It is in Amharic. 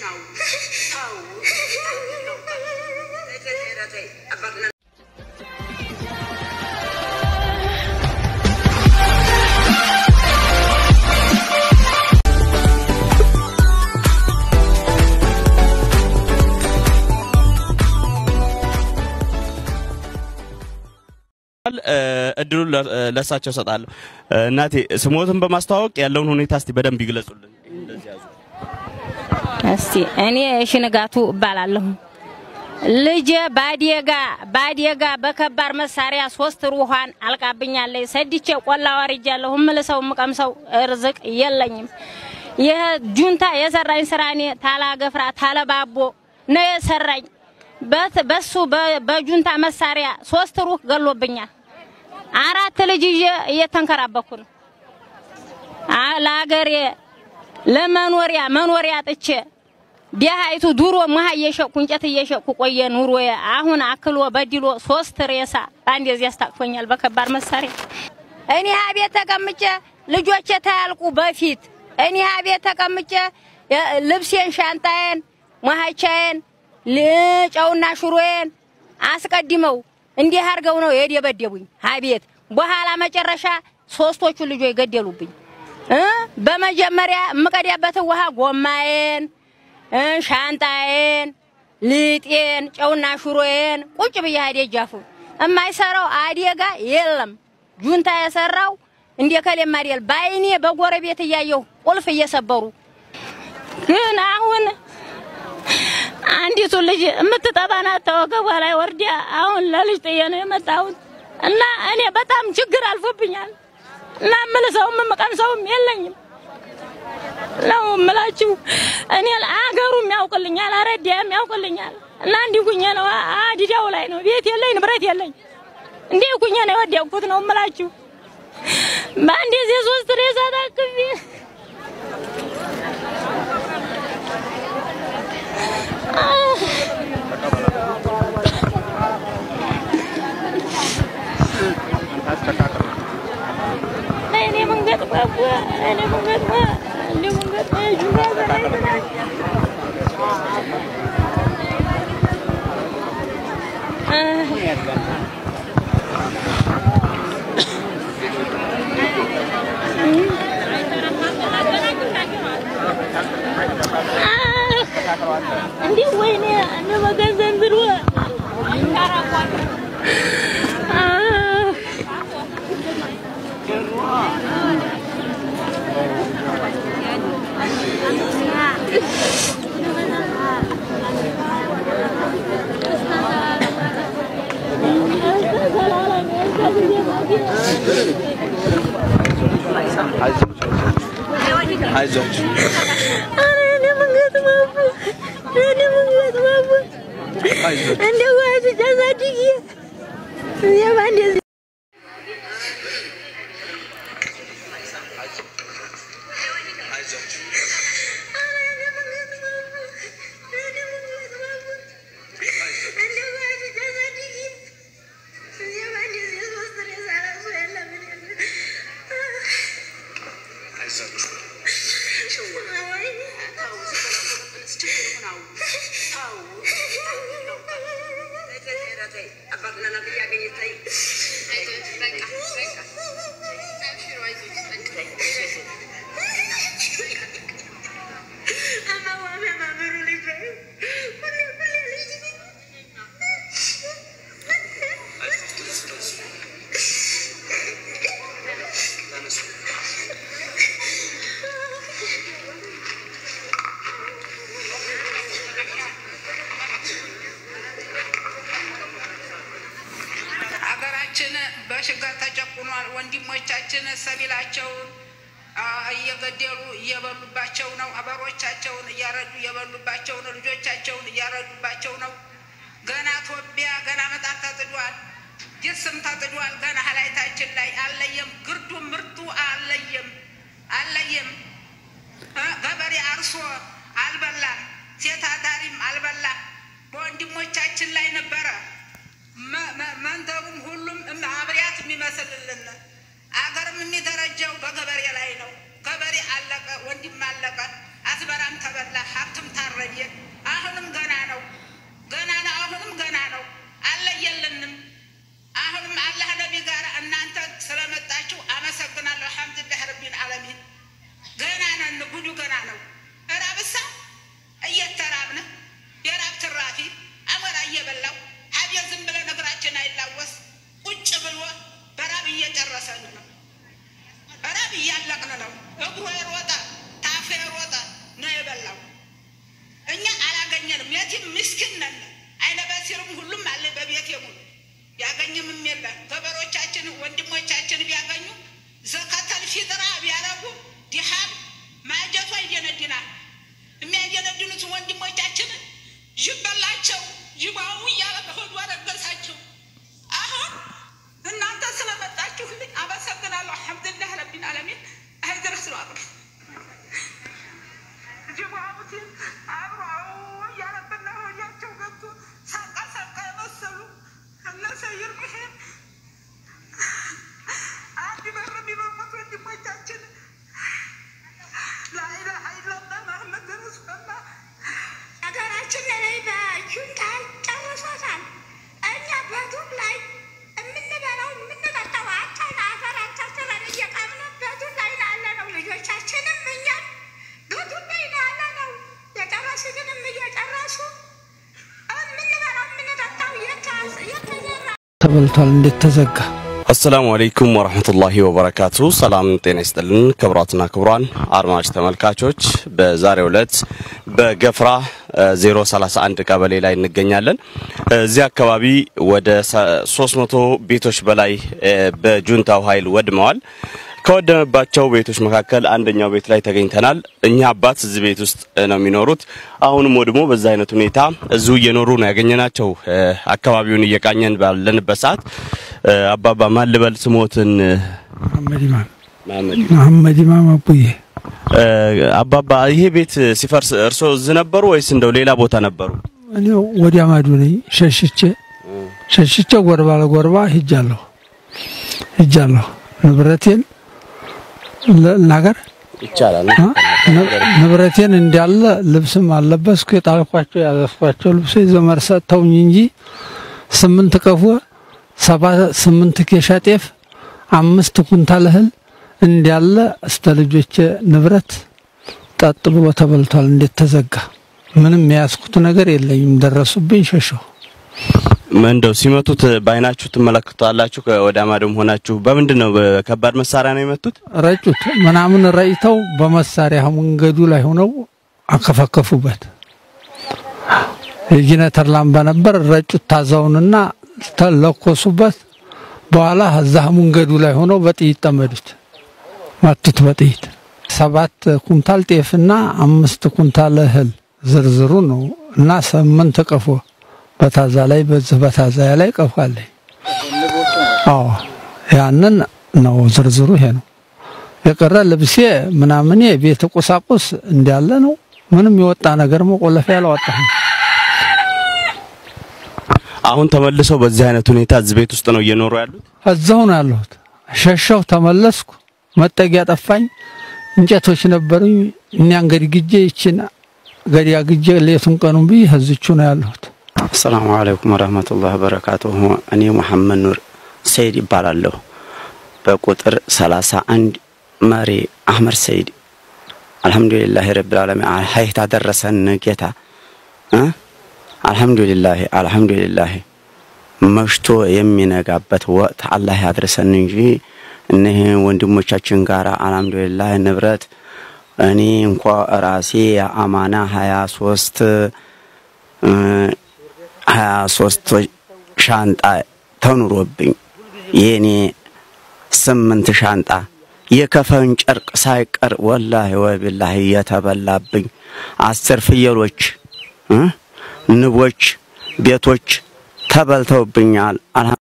እድሉን ለእሳቸው እሰጣለሁ። እናቴ ስሞትን በማስተዋወቅ ያለውን ሁኔታ እስቲ በደንብ ይግለጹልን። እስቲ እኔ ሽንጋቱ እባላለሁ። ልጄ ባዴጋ ባዴጋ በከባድ መሳሪያ ሶስት ሩኋን አልቃብኛለች። ሰድቼ ቆላ ወርጃለሁ። እምልሰው እምቀምሰው እርዝቅ የለኝም። ይህ ጁንታ የሰራኝ ስራ እኔ ታላገፍራ ታለባቦ ነው የሰራኝ። በሱ በጁንታ መሳሪያ ሶስት ሩህ ገሎብኛል። አራት ልጅ ይዤ እየተንከራበኩ ነው። ለአገሬ ለመኖሪያ መኖሪያ ጥቼ ዲሃይቱ ዱሮ መሀ እየሸኩ እንጨት እየሸኩ ቆየ ኑሮዬ። አሁን አክሎ በድሎ ሶስት ሬሳ በአንድ እዚህ ያስታቅፎኛል በከባድ መሳሪያ። እኔ ቤት ተቀምጬ ልጆቼ ታያልቁ በፊት እኔ ቤት ተቀምጬ ልብሴን፣ ሻንጣዬን፣ መሀቻዬን ጨውና ሽሮዬን አስቀድመው እንዲህ አድርገው ነው የደበደቡኝ። አቤት በኋላ መጨረሻ ሶስቶቹ ልጆች ገደሉብኝ። በመጀመሪያ የምቀዳበትን ውሃ ጎማዬን፣ ሻንጣዬን፣ ልጤን፣ ጨውና ሽሮዬን ቁጭ ብዬ ደጃፉ የማይሰራው አደጋ የለም። ጁንታ የሰራው እንደ ከሌም አይደል። በአይኔ በጎረቤት እያየሁ ቁልፍ እየሰበሩ ግን አሁን አንዲቱ ልጅ የምትጠባና ተወገቧ ላይ ወርዲያ አሁን ለልጅ ጥዬ ነው የመጣሁት እና እኔ በጣም ችግር አልፎብኛል እና የምልሰውም የምቀምሰውም የለኝም ነው የምላችሁ። እኔ አገሩም ያውቅልኛል፣ አረዲያም ያውቅልኛል እና እንዲህ ኩኜ ነው አዲዳው ላይ ነው ቤት የለኝ ንብረት የለኝ እንዲህ ኩኜ ነው የወደቅኩት ነው የምላችሁ። በአንድ ጊዜ ሶስት ሬሳ ታቅፌ እኔ መንገድ ባቡ እኔ መንገድ ባ እኔ መንገድ ባ ጁባ በላይ እንዲህ ወይኔ እነ መገንዘን ብሎ አይዟችሁ እኔ መንገድ ባቡ እኔ መንገድ ባቡ እንደ ዋጅ ጃዛድዬ የባንዴ ሀገራችን በችግር ተጨቁኗል። ወንድሞቻችን ሰቢላቸውን እየገደሉ እየበሉባቸው ነው። አበሮቻቸውን እያረዱ እየበሉባቸው ነው። ልጆቻቸውን እያረዱባቸው ነው። ገና ኢትዮጵያ ገና መጣር ተጥዷል። ጅስም ተጥዷል። ገና ሀላይታችን ላይ አለየም። ግርዱ ምርቱ አለየም አለየም። ገበሬ አርሶ አልበላም። ሴት አዳሪም አልበላም። በወንድሞቻችን ላይ ነበረ መንደሩም ሁሉም አብሪያት የሚመስልልን አገርም የሚደረጀው በገበሬ ላይ ነው። ገበሬ አለቀ፣ ወንድም አለቀ፣ አዝመራም ተበላ፣ ሀብትም ታረየ። የቲም ምስኪን ነን። አይነ በሲርም ሁሉም አለ በቤት ሙሉ ቢያገኝም የለ ገበሮቻችን ወንድሞቻችን ቢያገኙ ዘከተል ፊጥራ ቢያረጉ ዲሃም ማጀቱ አይደነድናል። የሚያደነድኑት ወንድሞቻችንን ይበላቸው ይባው እያለ በሆዱ አረገሳቸው። አሁን እናንተ ስለመጣችሁልኝ አመሰግናለሁ። አልሐምዱሊላህ ረቢል ዓለሚን አይድረስ ነው አቅም ጅቡቲን አብሮ እያለብና ሆያቸው ገብቶ ሳቃ ሳቃ የመሰሉ እነ ሰይር ብሄር አንድ በር የሚበቁት ወንድሞቻችን ላኢላሀ ኢለላህ መሐመድ ረሱሉላህ ሀገራችን ላይ በጁንታል ጨርሶታል። እኛ በዱር ላይ የምንበላው የምንጠጣው አጣን። አፈር አታትለን እየቃምን በዱር ላይ ነው ያለነው። ልጆቻችንም እኛም በዱር ላይ ነው ያለነው። የጨረሱትንም እየጨረሱ የምንበላው የምንጠጣው የተዘራ ተበልቷል። እንዴት ተዘጋ? አሰላሙ አለይኩም ወራህመቱላሂ ወበረካቱ። ሰላም ጤና ይስጥልን ክቡራትና ክቡራን አድማጭ ተመልካቾች በዛሬው ዕለት በገፍራ እ 031 ቀበሌ ላይ እንገኛለን። እዚህ አካባቢ ወደ 300 ቤቶች በላይ እ በጁንታው ኃይል ወድመዋል። ከወደመባቸው ቤቶች መካከል አንደኛው ቤት ላይ ተገኝተናል። እኛ አባት እዚህ ቤት ውስጥ እ ነው የሚኖሩት። አሁንም ወድሞ በዛ አይነት ሁኔታ እዚሁ እየኖሩ ነው ያገኘናቸው። እ አካባቢውን እየቃኘን ባለንበት ሰዓት እ አባባ ማን ልበል ስሞትን? መሐመድ ኢማም መሐመድ መሐመድ ኢማም አቡዬ እ አባባ ይሄ ቤት ሲፈርስ እርሶ እዚህ ነበሩ ወይስ እንደው ሌላ ቦታ ነበሩ? እኔ ወዲያ ማዶ ነኝ። ሸሽቼ ሸሽቼ ጎርባ ለጎርባ ሂጃለሁ ሂጃለሁ ንብረቴን ልናገር ይቻላል። አ? ን- ንብረቴን እንዳለ ልብስም አለበስኩ። የጣልኳቸው ያዘዝኳቸው ልብሶ ዘመድ ሰጥተውኝ እንጂ ስምንት ቀፎ ሰባ ስምንት ኬሻ ጤፍ አምስት ኩንታል እህል እንዳለ እስተ ልጆቼ ንብረት ጠጥ ብሎ ተበልቷል። እንዴት ተዘጋ? ምንም የያዝኩት ነገር የለኝም። ደረሱብኝ፣ ሸሸሁ። እንደው ሲመቱት በአይናችሁ ትመለከታላችሁ? ወደ አማዶም ሆናችሁ በምንድን ነው? በከባድ መሳሪያ ነው የመቱት? ረጩት ምናምን ረጭተው በመሳሪያ መንገዱ ላይ ሆነው አከፈከፉበት። የጂነተር ላምባ ነበር። ረጩት ታዛውንና ተለኮሱበት። በኋላ እዛ መንገዱ ላይ ሆነው በጥይት ጠመዱት፣ መቱት በጥይት ሰባት ኩንታል ጤፍና አምስት ኩንታል እህል ዝርዝሩ ነው እና ስምንት ቀፎ በታዛ ላይ በዚህ በታዛ ላይ ቀፎ አለኝ። አዎ ያንን ነው ዝርዝሩ ይሄ ነው። የቀረ ልብሴ ምናምኔ ቤት ቁሳቁስ እንዳለ ነው። ምንም የወጣ ነገር መቆለፊያ አላወጣሁም። አሁን ተመልሰው በዚህ አይነት ሁኔታ እዚህ ቤት ውስጥ ነው እየኖሩ ያሉት? እዛው ነው ያለሁት። ሸሸሁ፣ ተመለስኩ። መጠጊያ ጠፋኝ። እንጨቶች ነበሩኝ። እኒያን ገድግጄ ይችን ገዲያ ግጄ ሌቱን ቀኑን ብዬ እዚቹ ነው ያለሁት። አሰላሙ አለይኩም ወረህመቱላህ በረካቱሁ። እኔ መሐመድ ኑር ሰይድ ይባላለሁ። በቁጥር ሰላሳ አንድ መሪ አህመድ ሰይድ። አልሐምዱሊላህ ረብል ዓለሚን ሀይት አደረሰን ጌታ እ አልሐምዱሊላህ አልሐምዱሊላህ መሽቶ የሚነጋበት ወቅት አላህ ያድርሰን እንጂ እነህ ወንድሞቻችን ጋር አልሐምዱሊላህ ንብረት እኔ እንኳ ራሴ የአማና ሀያ ሶስት ሀያ ሶስት ሻንጣ ተኑሮብኝ የኔ ስምንት ሻንጣ የከፈን ጨርቅ ሳይቀር ወላሂ ወቢላሂ የተበላብኝ አስር ፍየሎች እ ንቦች ቤቶች ተበልተውብኛል።